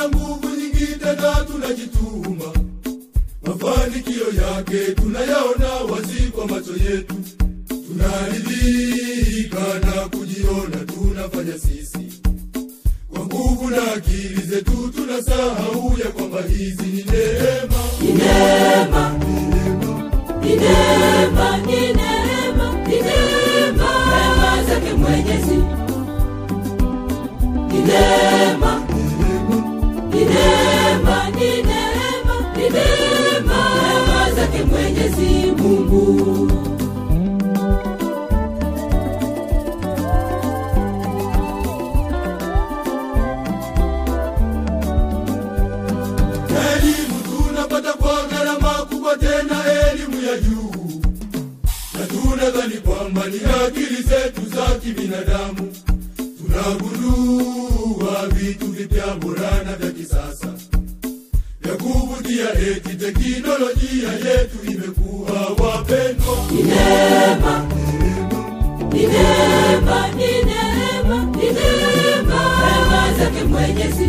na nguvu nyingi tena tunajituma mafanikio yake tunayaona wazi kwa macho yetu tunaridhika na kujiona tunafanya sisi kwa nguvu na akili zetu tunasahau ya kwamba hizi ni neema Ni neema, ni neema, ni neema, ni neema, neema zake Mwenyezi. Ni neema, ni neema, ni neema, ni neema, neema zake Mwenyezi Mungu. elimu tunapata kwa gharama kubwa tena elimu ya juu na tunadhani kwamba ni akili zetu za kibinadamu tunagundua vitu vipya bora na vya kisasa vya kuvutia eti teknolojia yetu imekuwa wapendwa Ni neema, ni neema, ni neema, ni neema, neema zake Mwenyezi.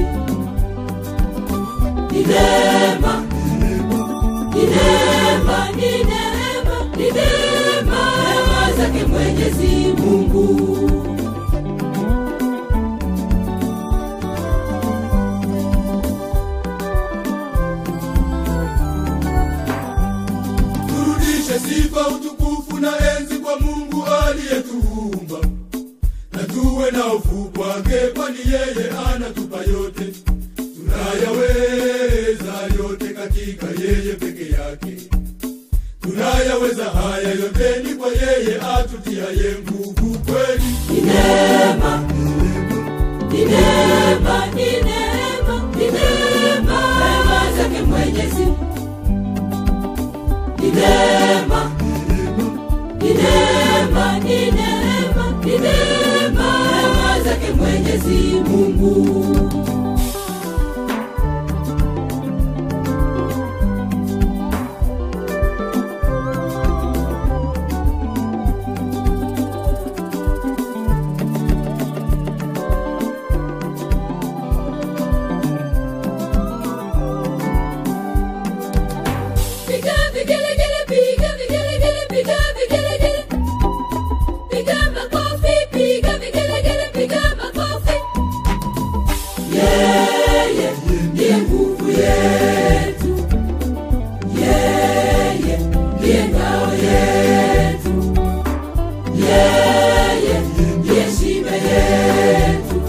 Ni neema, ni neema, ni neema, ni neema, neema zake Mwenyezi Mungu. turudishe sifa utukufu na enzi kwa mungu aliyetuumba na tuwe na hofu kwake kwani yeye anatupa yote tunayaweza yote katika yeye peke yake tunayaweza haya yote ni kwa yeye atutiaye nguvu kweli Ni neema, ni neema, ni neema, ni neema, neema zake Mwenyezi. Ni neema, ni neema, ni neema, ni neema, neema zake Mwenyezi Mungu. Piga vigelegele, piga vigelegele, piga vigelegele. Piga makofi, piga vigelegele, piga makofi. Yeye ndiye nguvu yetu, yeye ndiye ngao yetu, yeye ndiye shibe yetu,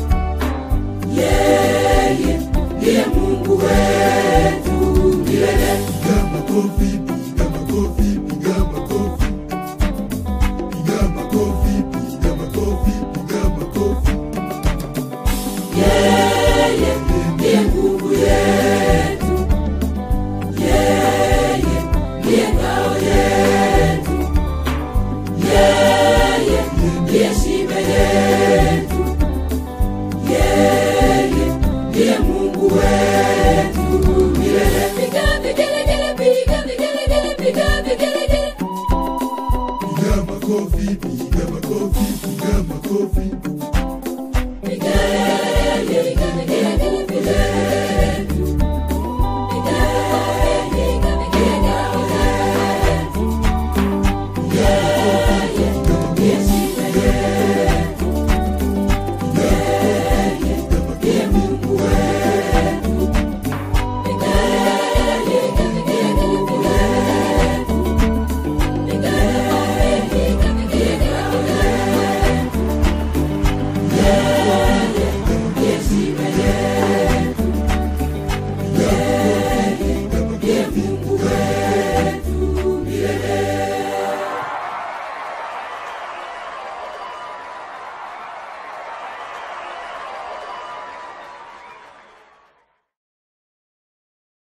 yeye ndiye Mungu wetu milele. piga makofi piga makofi piga makofi piga makofi piga makofi piga makofi Yeye ndiye nguvu yetu, yeye ndiye ngao yetu, yeye ndiye shibe yetu, yeye ndiye Mungu wetu milele. Piga vigelegele, piga vigelegele, piga vigelegele. piga makofi piga makofi piga makofi